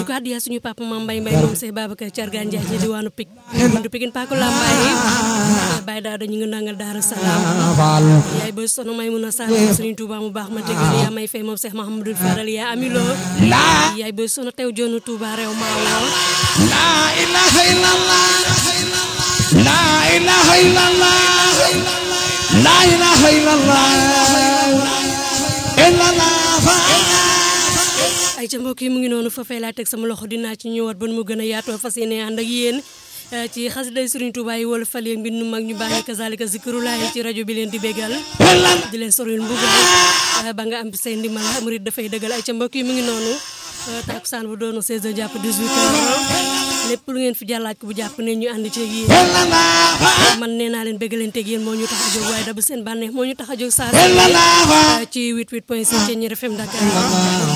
di ko addiya suñu papa Mame Mbaye Mbaye moom Cheikh Babacar Thiargane Ndiaye ci diwaanu Pik buntu Pikine Paku Lambaye Baye Daado ñu ngi nangal Daara Salaam yaay boy sono may mun a sall suñu Touba mu baax ma tegal yaa may fay moom Cheikh Mahamadou Fadal yaa amilo yaay boy sono tew joonu Touba réew maa woo la ilaha illallah la ilaha illallah la ilaha illallah ay ca mbokk yi mu ngi noonu foofee laa teg sama loxo dinaa ci ñëwaat ba nu mu gën a yaatoo fas yéene ànd ak yéen ci xasiday Serigne Touba yi wala fal yeeg mbindu mag ñu bàyyi kazalika zikrulaay ci rajo bi leen di bégal di leen soril mbugal ba nga am say ndimbal murid dafay dëggal ay ca mbokk yi mu ngi noonu takusaan bu doonu 16 heures jàpp 18 heures lépp lu ngeen fi jàllaaj ko bu jàpp ne ñu ànd ceeg yéen man nee naa leen béggalanteeg yéen moo ñu tax a jóg waaye dabu seen bànneex moo ñu tax a jóg saa ci 88 point 6 ci Ñeer FM Dakar